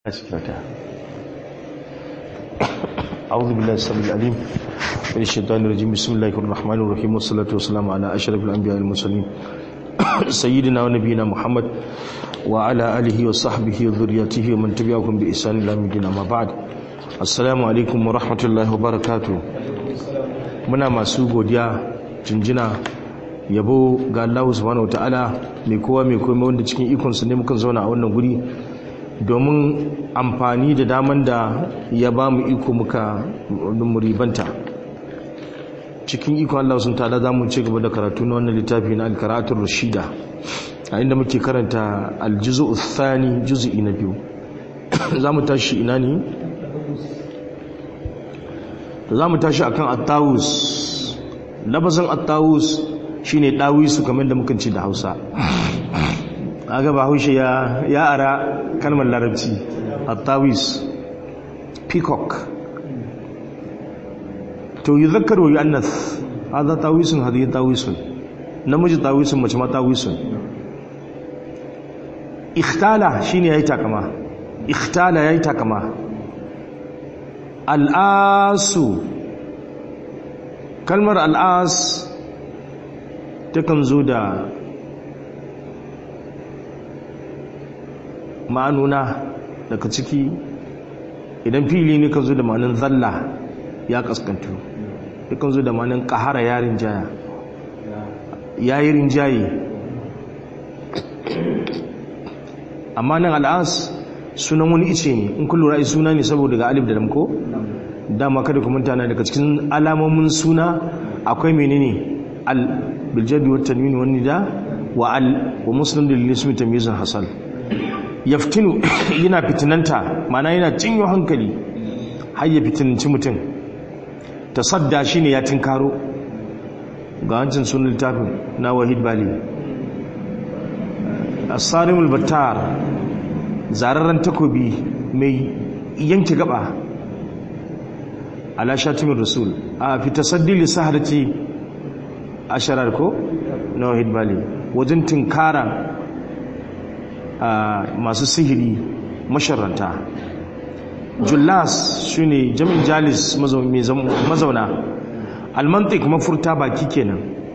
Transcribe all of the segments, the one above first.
أسكرتا أعوذ بالله السميع العليم من الشيطان الرجيم بسم الله الرحمن الرحيم والصلاة والسلام على أشرف الأنبياء والمرسلين سيدنا ونبينا محمد وعلى آله وصحبه وذريته ومن تبعهم بإحسان إلى يوم الدين أما بعد السلام عليكم ورحمة الله وبركاته muna masu godiya jinjina yabo ga Allah subhanahu wataala mai kowa mai komai wanda cikin ikonsa ne muka zauna a wannan guri domin amfani da daman da ya ba mu iko muka muribanta cikin ikon Allah sun tada za mu ci gaba da karatu na wannan littafi na alkaratun rashida a inda muke karanta aljizu uthani juzu'i na biyu za mu tashi ina ne za mu tashi akan attawus labazin attawus shine dawisu kamar da muka ci da hausa aga ba haushe ya ya ara kalmar larabci at-tawis peacock to yuzakkaru yu'annath hadha tawisun hadhihi tawisun namiji tawisun mace ma tawisun ikhtala shine yayi takama ikhtala yayi takama al'asu kalmar al'as takan zo da ma'anuna daga ciki idan fili ne kan zo da ma'anin zalla ya kaskantu kan zo da ma'anin kahara yarin jaya yayi rinjaye amma nan al'as sunan wani ice ne in kullu ra'ayi suna ne saboda ga alif da damko dama kada ku manta na daga cikin alamomin suna akwai menene al biljabi wa tanwin wa nida wa al wa muslim lil ismi tamyizun hasal yaftinu yana fitinanta mana yana cinyo hankali har ya fitinanci mutum tasadda shine ya tinkaro ga hancin sunan littafin na wahid bali as-sarimul battar zararren takobi mai yanke gaba ala shatimin rasul a fi tasaddi li saharati asharar ko na wahid bali wajen tinkara masu sihiri masharanta jullas shi ne jami'in jalis mazauna almantik mafurta baki kenan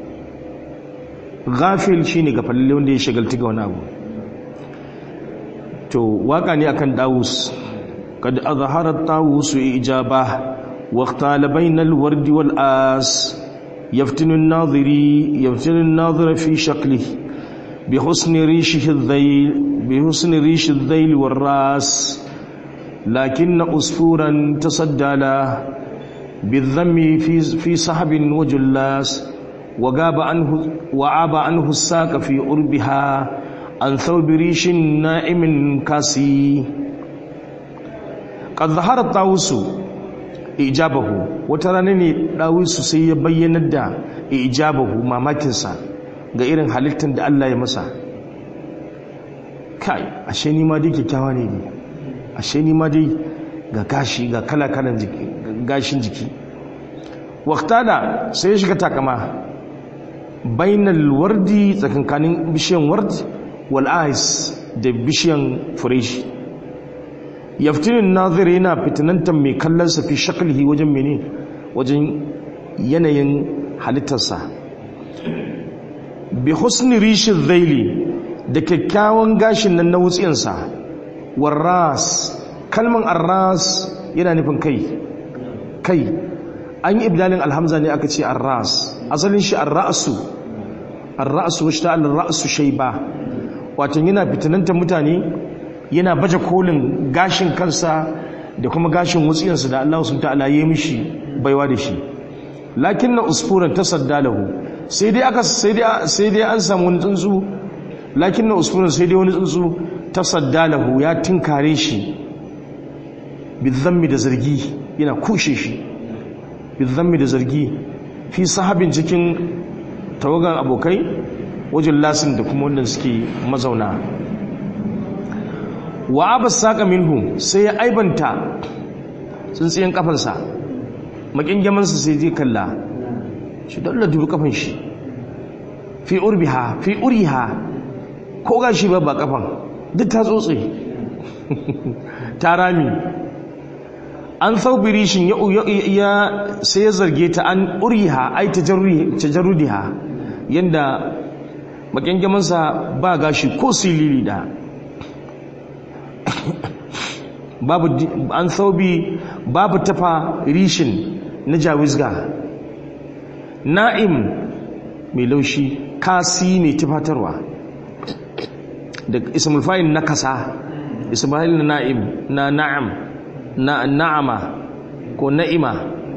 gafil shi ne gafalle wanda ya shagalti ga wani abu to waka ne akan dawus kad azharat tawus ijaba wa ikhtala bainal wardi wal as yaftinu an-nadhiri yaftinu an-nadhira fi shaklihi بحسن ريشه الذيل بحسن ريش الذيل والراس لكن أسفورا تصدى له بالذم في في صحب وجلاس وغاب عنه وعاب عنه الساق في أربها عن ثوب ريش نائم كاسي قد ظهر الطاووس إجابه وترانني طاووس سيبين الدا إجابه ما ماكنسا ga irin halittar da Allah ya masa kai ashe ni ma dai kyakkyawa ne ne ashe ni ma dai ga gashi ga kala-kalan gashin jiki waktala sai ya shiga takama bainal wardi tsakankanin bishiyan ward wal ais da bishiyan fureshi yaftinin nazir yana fitinantar mai kallonsa fi shakalihi wajen mene wajen yanayin halittarsa bi husni rishin zaili da kyakkyawan gashin nan na wutsiyansa warras kalman arras yana nufin kai kai an yi ibdalin alhamza ne aka ce arras asalin shi arra'su arra'su wacce ta alra'su shaiba wato yana fitinanta mutane yana baje kolin gashin kansa da kuma gashin wutsiyansa da Allah sun ta'ala yi mishi baiwa da shi lakin na usfuran tasadda lahu sai dai aka sai dai sai dai an samu wani tsuntsu lakin na usfuran sai dai wani tsuntsu tasadda lahu ya tinkare shi bizammi da zargi yana kushe shi bizammi da zargi fi sahabin cikin tawagan abokai wajen lasin da kuma wanda suke mazauna wa abas saka minhu sai ya aibanta tsuntsiyen kafansa makingyamansa sai zai kalla shi dole dubi kafan shi fi urbiha fi uriha ko gashi ba ba kafan duk ta tsotse tarami an thawbirishin ya ya sai ya zarge ta an uriha ai tajarrudiha yanda makyangamansa ba gashi ko silili da babu an thawbi babu tafa rishin na jawizga na'im mai laushi kasi mai tufatarwa da ismul fa'il na kasa ismul na na'im na na'am na na'ama ko na'ima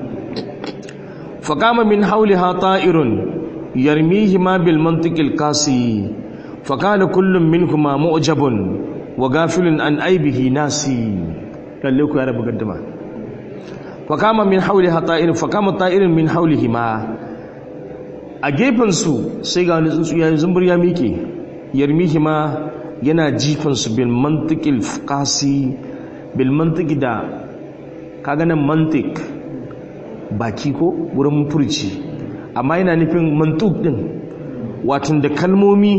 faqama min hawliha ta'irun yarmihima bil mantiqil qasi faqala kullun minhuma mu'jabun wa ghafilun an aibihi nasi lalle ku ya rabu gaddama faqama min hawliha ta'irun faqama ta'irun min hawlihima a gefen su sai ga wani tsuntsu ya zumbur ya mike yarmihima yana jifansu bil mantiqil qasi bil mantiki da kaga nan mantik baki ko wurin furci amma yana nufin mantuk din watan da kalmomi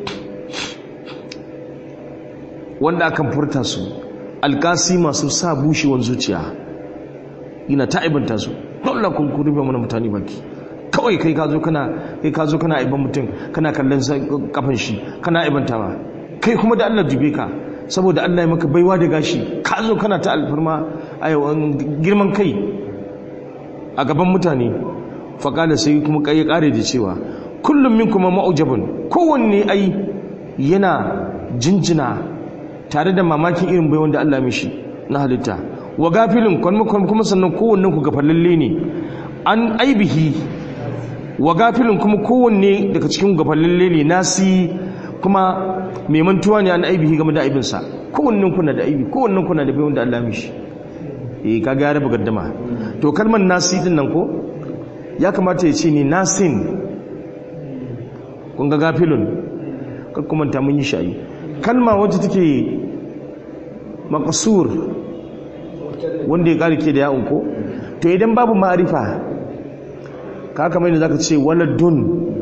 wanda akan furta su alkasi masu sa bushewan zuciya ina ta aibanta su dole kun ku rufe mana mutane baki kawai kai ka zo kana kai ka zo kana aiban mutum kana kallon kafan shi kana aibantawa kai kuma da Allah dube ka saboda Allah ya maka baiwa da gashi ka zo kana ta alfarma a girman kai a gaban mutane faƙala sai kuma ya ƙare da cewa kullum min kuma ma'ujabin kowanne ai yana jinjina tare da mamakin irin baiwan da Allah mishi na halitta wa gafilin kuma sannan kowanne ku gafallalle ne an aibihi wa gafilin kuma kowanne daga cikin gafallalle ne nasi kuma mai mantuwa ne an aibihi game da aibinsa kowannen kuna da aibi kowannen kuna da bayan da Allah mishi eh kaga ya raba gaddama to kalmar nasi din nan ko ya kamata ya ce ni nasin kun ga gafilun kar kuma ta mun yi shayi kalma wacce take maqsur wanda ya kare ke da ya'un ko to idan babu ma'arifa ka kamar yadda zaka ce waladun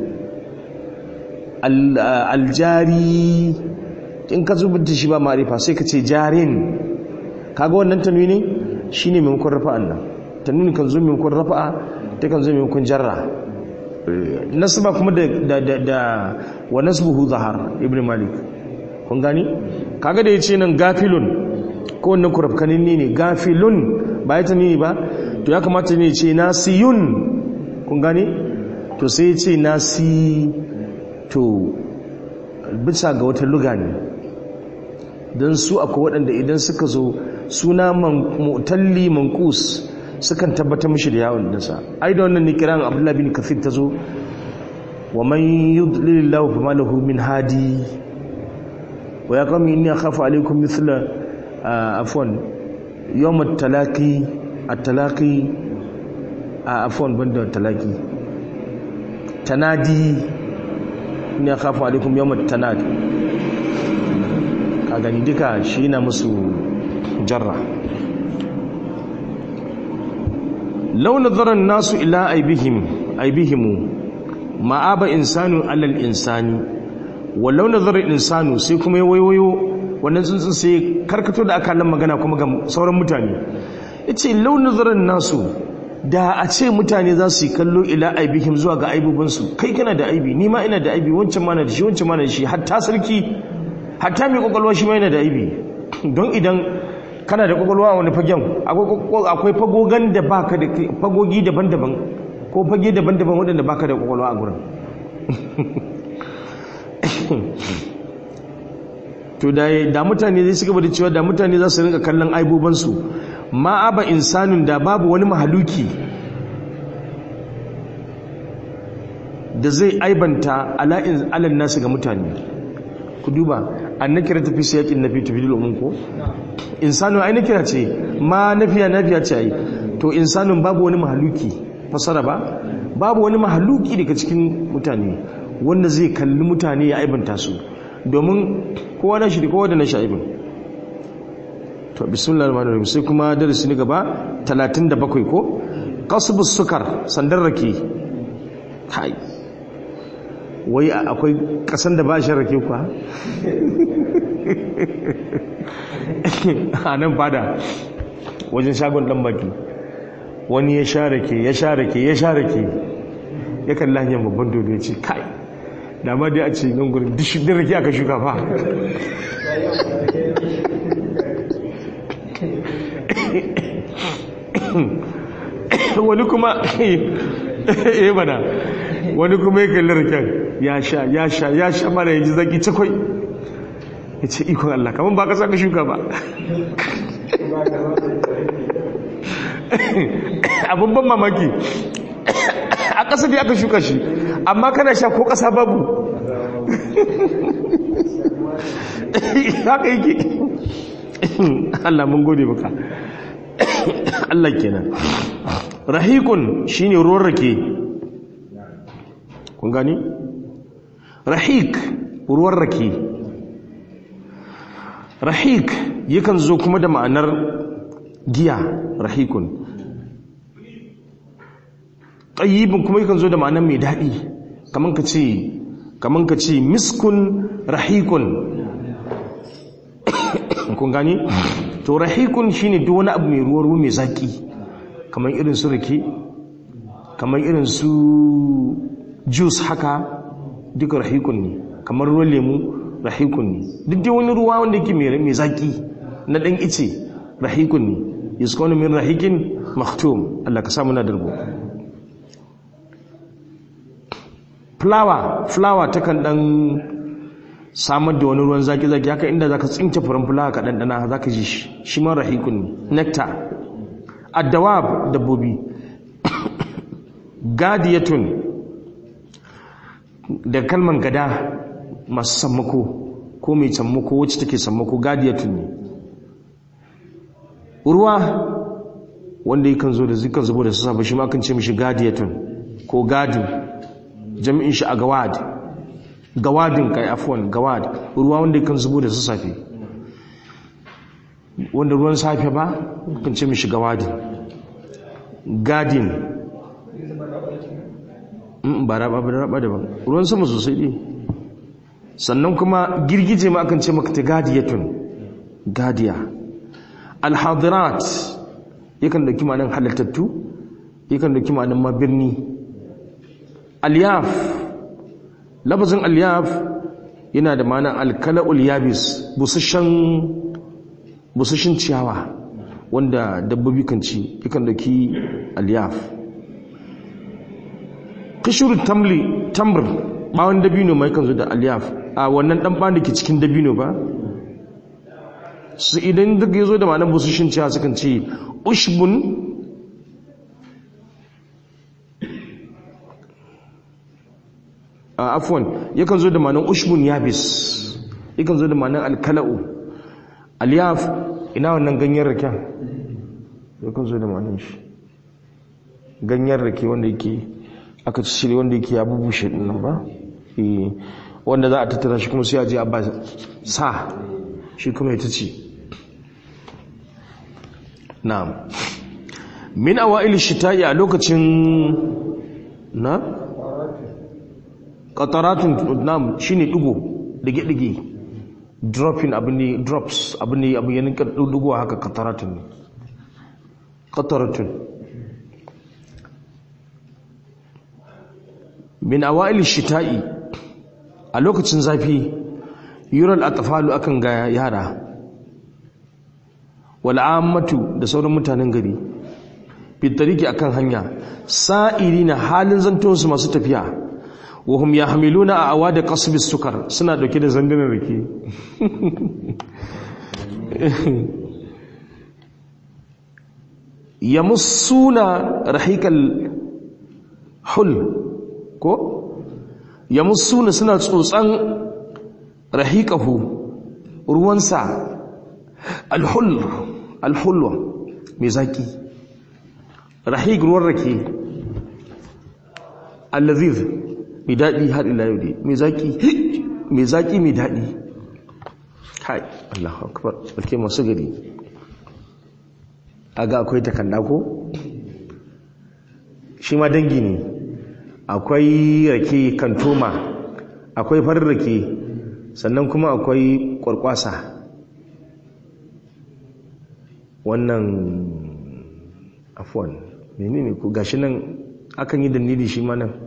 aljari in ka zubunta shi ba marifa sai ka ce jarin kaga wannan tanwini shine maimakon rafa'an nan tanwini kan zo maimakon rafa'a ta kan zo maimakon jarra nasba kuma da da da wa nasbuhu zahar ibn malik kun gani kaga da yace nan gafilun ko wannan kurafkanin ne gafilun ba ya tanwini ba to ya kamata ne ce nasiyun kun gani to sai ya ce nasi to bisa ga wata luga ne don su akwai waɗanda idan suka zo suna mutalli mankus sukan tabbatar mishi da yawon dinsa ai da wannan ne kiran abdullahi bin kafir ta zo wa man yudlilillahu fama lahu min hadi wa ya qami inni akhafu alaykum mithla afwan yawm at-talaqi at-talaqi afwan banda talaqi tanadi inni akhafu alaykum yawm at-tanad ka gani duka shi na musu jarra law nadhara an-nasu ila aibihim aibihimu ma'aba insanu alal insani wallau nazara insanu sai kuma ya wayoyo wannan tsuntsun sai karkato da aka magana kuma ga sauran mutane yace law nazara nasu da a ce mutane za su yi kallo ila aibihim zuwa ga aibubinsu kai kana da aibi ni ma ina da aibi wancan ma na da shi wancan ma na da shi hatta sarki hatta mai kwakwalwa shi ma yana da aibi don idan kana da kwakwalwa wani fagen akwai fagogan da baka da fagogi daban-daban ko fage daban-daban waɗanda baka da kwakwalwa a gurin to da mutane zai suka bada cewa da mutane za su rinka kallon aibobansu ma aba insanin da babu wani mahaluki da zai aibanta ala'in alal nasu ga mutane ku duba an na kira tafi siyakin nafi tafi domin ko insanin ai na kira ce ma nafiya nafiya ce ai to insanin babu wani mahaluki fasara ba babu wani mahaluki daga cikin mutane wanda zai kalli mutane ya aibanta su domin kowa na shi kowa da na sha'ibin to bismillahir rahmanir rahim sai kuma darasi ne gaba 37 ko qasbus sukar sandar rake kai wai akwai kasan da ba shi rake kuwa a nan fada wajen shagon dan baki wani ya sha rake ya sha rake ya sha rake ya kalla hanyar babban dodo ya ce kai da ma dai a ce nan gurin dishin rake aka shuka fa wani kuma eh bana wani kuma ya kalli raken ya sha ya sha ya sha mana ya ji zaki cakwai ya ce ikon Allah kamar ba kasa ka shuka ba abin ban mamaki a ƙasa da aka shuka shi amma kana sha ko ƙasa babu haka yake Allah mun gode maka Allah kenan rahikun shine ruwan rake kun gani rahik ruwan rake rahik yakan zo kuma da ma'anar giya rahikun tayyibin kuma yakan zo da ma'anar mai daɗi kaman ka ce kaman ka ce miskun rahikun kun gani to rahikun shine duk wani abu mai ruwa ruwa mai zaki kamar irin su rake kamar irin su juice haka duka rahikun ne kamar ruwan lemu rahikun ne duk dai wani ruwa wanda yake mai zaki na dan ice rahikun ne yuskonu min rahikin maktum Allah ka samu na darbo flower flower takan dan samar da wani ruwan zaki-zaki haka inda zaka tsinke furen fulawa ka ɗanɗana zaka ji shi shi ma rahikun ne nectar addawab dabbobi gadiyatun da kalman gada masu sammako ko mai sammako wacce take sammako gadiyatun ne ruwa wanda yakan zo da zikan zubo da sassa shi ma kan ce mishi gadiyatun ko gadin jami'in shi a gawad gawadin kai afwan gawad ruwa wanda kan zubo da sassafe wanda ruwan safe ba kan ce mishi gawadin gadin ba raba ba raba daban ruwan sama sosai ne sannan kuma girgije ma akan ce maka ta gadiyatun gadiya alhadirat yakan dauki ma'anin halittattu yakan dauki ma'anin ma birni aliyaf lafazin aliyaf yana da ma'anar alkala'ul yabis busashen ciyawa wanda dabbobi kan ci yakan dauki aliyaf kishirun tamli tamr bawon dabino mai kan zo da aliyaf a wannan dan bawon da ke cikin dabino ba su idan duk ya zo da ma'anar busashen ciyawa sukan ce ushbun afwan yakan zo da ma'anar ushbun yabis yakan zo da ma'anar alkala'u aliyaf ina wannan ganyen raken yakan zo da ma'anar shi ganyen rake wanda yake aka ci shirya wanda yake ya bubushe dinnan ba wanda za a tattara shi kuma sai a je a ba sa shi kuma ita ce na'am min awa'il shita'i a lokacin na qataratun nam shine digo dige dige dropping abu ne drops abu ne abu yanin digo haka qataratun ne qataratun min awa'il shita'i a lokacin zafi yural atfalu akan ga yara wal ammatu da sauran mutanen gari fitariki akan hanya sa'iri na halin zantonsu masu tafiya wahum ya hamiluna a awa da kasbis sukar suna dauke da zandunan rake ya musuna rahikal hul ko ya musuna suna tsotsan rahikahu ruwansa alhul alhulwa mai zaki rahik ruwan rake allaziz mai daɗi har ila yau dai mai zaki mai zaki mai daɗi kai Allahu akbar barke masu gari aga akwai takanda ko shi ma dangi ne akwai rake kantoma akwai farin rake sannan kuma akwai kwarkwasa wannan afuwan menene ko gashi nan akan yi dalili shi ma nan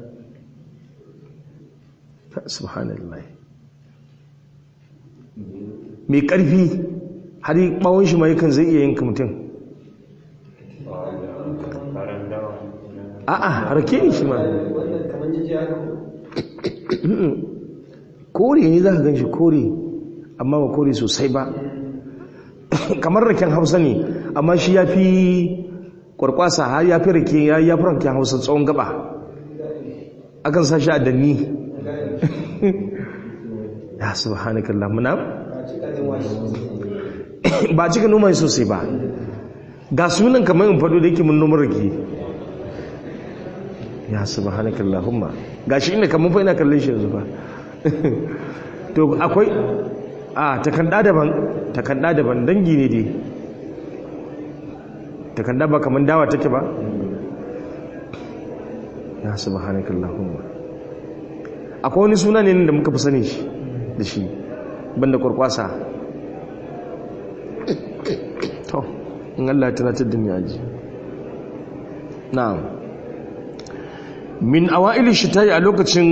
subhanallah mai ƙarfi har yi ɓawon shi mai kan zai iya yanka mutum a'a rake ne shi ma kore ne za ka gan shi kore amma ba kore sosai ba kamar raken hausa ne amma shi ya fi kwarkwasa har ya fi rake ya fi raken hausa tsawon gaba akan sa shi a danni ya subhanakallah muna ba cika noma sosai ba ga sunan kamar in fado da yake mun noma rake ya subhanakallahumma gashi ina kamar fa ina kallon shi yanzu ba to akwai a takanda daban takanda daban dangi ne dai takanda ba kamar dawa take ba ya subhanakallahumma akwai wani suna ne da muka fi sani shi da shi banda kwarkwasa to in Allah ya tunatar da ni aji na'am min awa'il shita'i a lokacin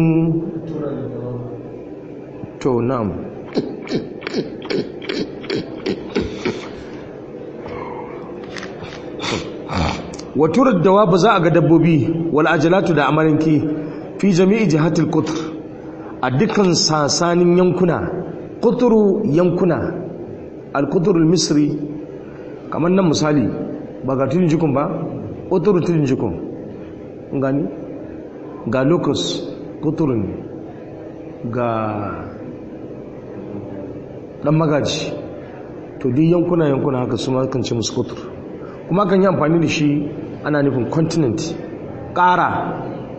to na'am waturar dawa ba za a ga dabbobi wal ajalatu da amarinki fi jami'i jihatul qutr a dukkan sasanin yankuna qutru yankuna al qutr al misri kamar nan misali ba ga tudun jikun ba qutru tudun jikun gani ga locus qutr ne ga dan magaji to duk yankuna yankuna haka su ma kan ce musu qutr kuma kan yi amfani da shi ana nufin continent ƙara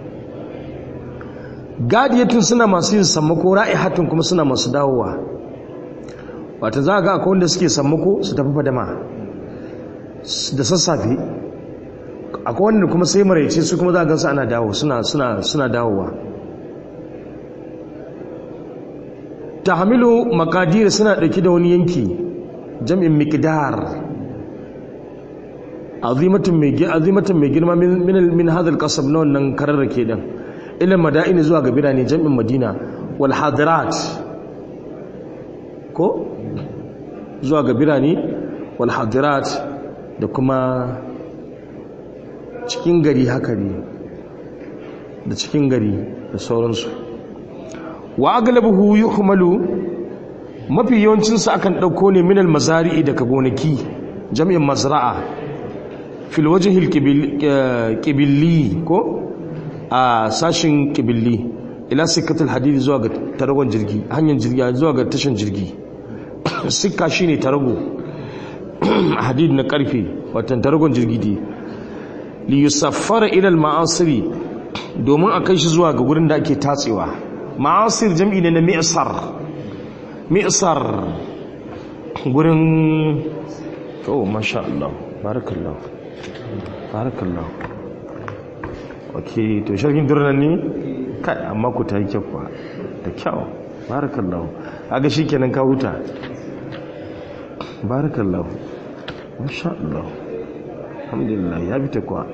gadiyatun suna masu yin sammako ra'ihatun kuma suna masu dawowa wata za a ga akwai wanda suke sammako su tafi fadama da sassafe akwai wanda kuma sai maraice su kuma za a gansu ana dawo suna dawowa ta hamilu makadira suna ɗauki da wani yanki jam'in mikidar azimatin mai girma min hadal kasab na wannan kararrake din ilin mada'ini zuwa ga birane jam'in madina wal hadirat ko zuwa ga birane wal hadirat da kuma cikin gari haka ne da cikin gari da sauransu wa aglabuhu yuhmalu mafi yawancinsu akan ɗauko ne minal mazari'i daga gonaki jam'in mazra'a fil wajhil qibilli ko a sashin qibilli ila sikatul hadid zuwa ga taragon jirgi hanyar jirgi zuwa ga tashin jirgi sikka shine tarago hadid na karfe watan taragon jirgi dai li yusaffara ila al ma'asiri domin a kai shi zuwa ga gurin da ake tatsewa ma'asir jam'i ne na mi'sar mi'sar gurin oh masha Allah barakallahu barakallahu ok to sharhin durnan ne kai amma ku ta yi kyakwa da kyau barakallahu aga shi kenan ka huta barakallahu masha Allah alhamdulillah ya bi ta kwa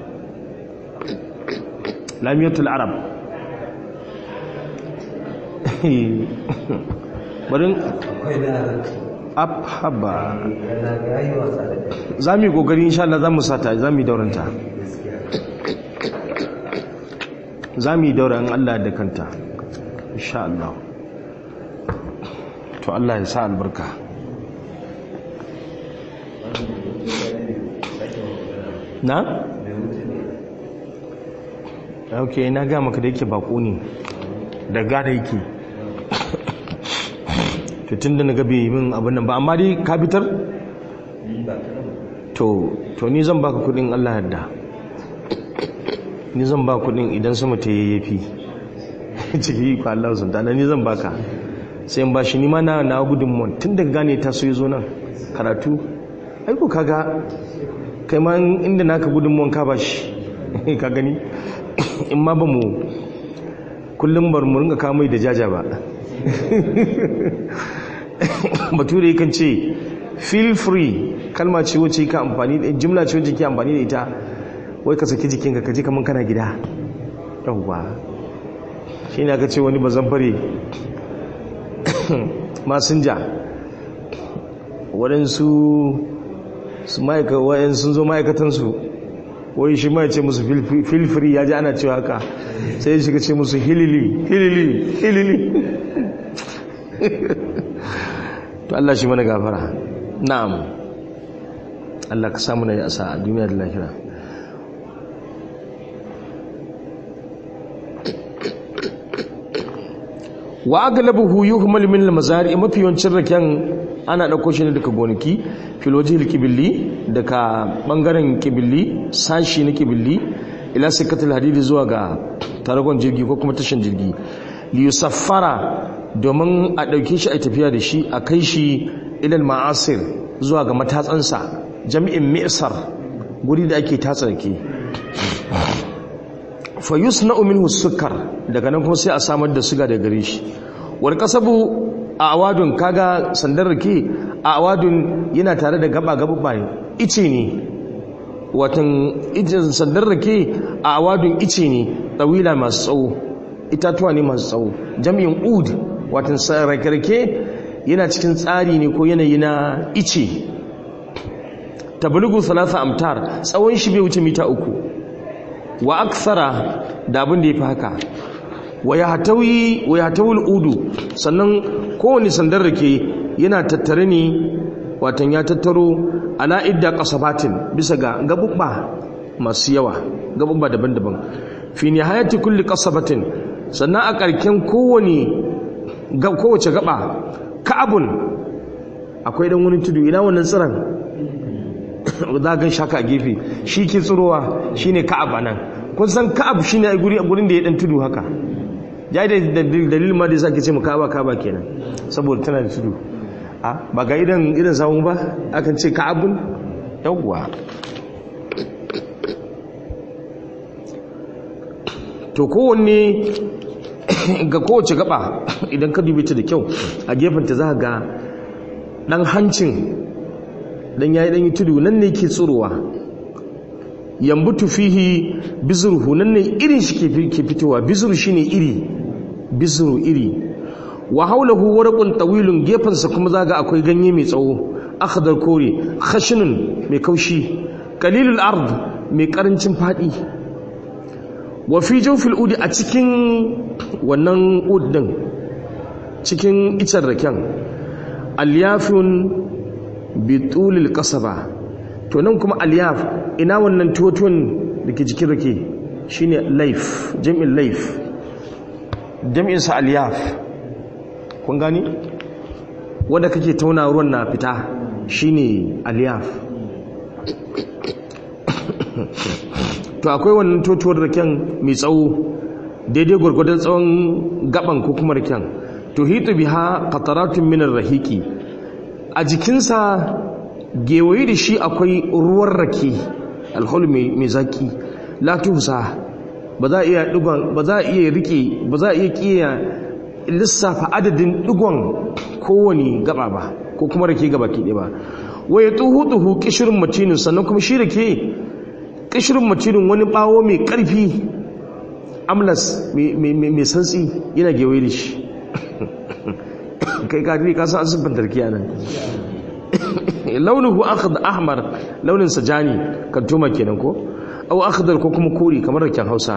lamiyatul arab barin abhaba za mu yi ƙoƙari insha Allah za mu sata za mu yi dauranta za mu yi daura in Allah da kanta insha Allah to Allah ya sa albarka na? ok na ga maka da yake bako ne da gada yake to tun da na gabe min abin nan ba amma dai ka fitar? to to ni zan baka kudin Allah yadda ni zan ba kudin idan sama ta yayyafi ciki ko Allah sun tana ni zan baka sai in ba shi ni ma na na gudunmuwan tun daga gane ta so yazo nan karatu ai ko kaga kai ma inda naka gudunmuwan ka ba shi ka gani in ma ba mu kullum bar mu ringa kawo mai da jaja ba bature kan ce feel free kalma ce wacce ka amfani da jimla ce wacce ke amfani da ita wai ka saki jikinka ka ji kaman kana gida yawwa shi ne aka ce wani bazan fare masinja waɗansu su ma'aika wa'yan sun zo ma'aikatansu wai shi ma ya ce musu feel free ya ji ana cewa haka sai ya shiga ce musu hilili hilili hilili to Allah shi mana gafara na'am Allah ka samu na asa a duniya da lahira wa aglabuhu yuhmal min al-mazari mafi yawancin raken ana dauko shi ne daga gonaki fil wajhil kibilli daga bangaren kibilli sashi na kibilli ila sikatul hadidi zuwa ga taragon jirgi ko kuma tashin jirgi li yusaffara domin a dauke shi a tafiya da shi a kai shi ilal ma'asir zuwa ga matatsansa jami'in mi'sar guri da ake tatsa rake fa yusna'u minhu sukar daga nan kuma sai a samar da suga daga gare shi wal kasabu a awadun kaga sandar rake a awadun yana tare da gaba gaba bai ice ne watan ijin sandar rake a awadun ice ne tawila masu tsawo itatuwa ne masu tsawo jami'in ud watan rake yana cikin tsari ne ko yanayi na ice tablugu salasa amtar tsawon shi bai wuce mita uku wa aksara da abin da ya fi haka wa ya hatawul udu sannan kowane sandar rake yana tattare ne watan ya tattaro ala idda kasabatin bisa ga gabubba masu yawa gabubba daban-daban fi nihayati kulli kasabatin sannan a karken kowane kowace gaba ka'abun akwai dan wani tudu ina wannan tsiran za gan shaka a gefe shi ke tsirowa shine ka'ab anan kun san ka'ab shine a guri a gurin da ya dan tudu haka ya da dalilin ma da yasa ke ce mu ka'aba ka'aba kenan saboda tana da tudu a ba ga idan idan samu ba akan ce ka'abun yawwa to kowanne ga kowace gaba idan ka dubi ta da kyau a gefenta za ga dan hancin dan yayi dan yi tudu nan ne ke tsirowa yambutu fihi bizruhu nan ne irin shi ke fitowa bizru shine iri bizru iri wa haulahu warqun tawilun gefansa kuma zaga akwai ganye mai tsawo akhdar kore khashinun mai kaushi qalilul ard mai karancin fadi wa fi jawfil udi a cikin wannan ud din cikin icen raken alyafun bitulil kasaba to nan kuma alyaf ina wannan tuwatuwan da ke jikin rake shine laif jami'in laif jami'insa alyaf kun gani wanda kake tauna ruwan na fita shine alyaf to akwai wannan totuwar raken mai tsawo daidai gwargwadon tsawon gaban ko kuma raken to hitu biha qataratun min rahiki a jikinsa gewaye da shi akwai ruwan rake alhul mai zaki latusa ba za a iya digon ba za a iya rike ba za a iya kiya lissafa adadin digon kowane gaba ba ko kuma rake gaba ke ba waye tuhu tuhu kishirin matinin sannan kuma shi rake kishirin matinin wani bawo mai karfi amlas mai santsi yana gewaye da shi kai kadiri ka san asibin tarkiya nan launuhu akhd ahmar launin sa jani kan tuma kenan ko aw akhdar ko kuma kori kamar raken Hausa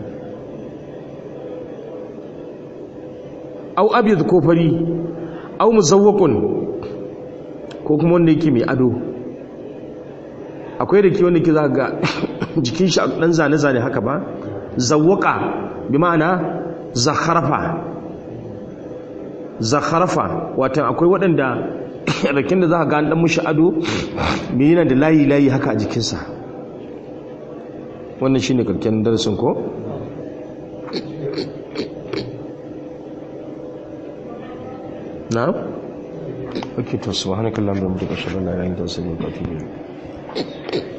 aw abyad ko fari aw muzawwaqun ko kuma wanda yake mai ado akwai da ke wanda ke za ga jikin shi dan zane zane haka ba zawwaqa bi ma'ana zakharafa zakharafa watan akwai waɗanda rakin da za ka gani ɗan mushi ado mai yana da layi-layi haka a jikinsa wannan shi ne karken darasin ko? na? ok to su wa hannun kallon da mutu ƙashe lalata yin da wasu ne ƙafi ne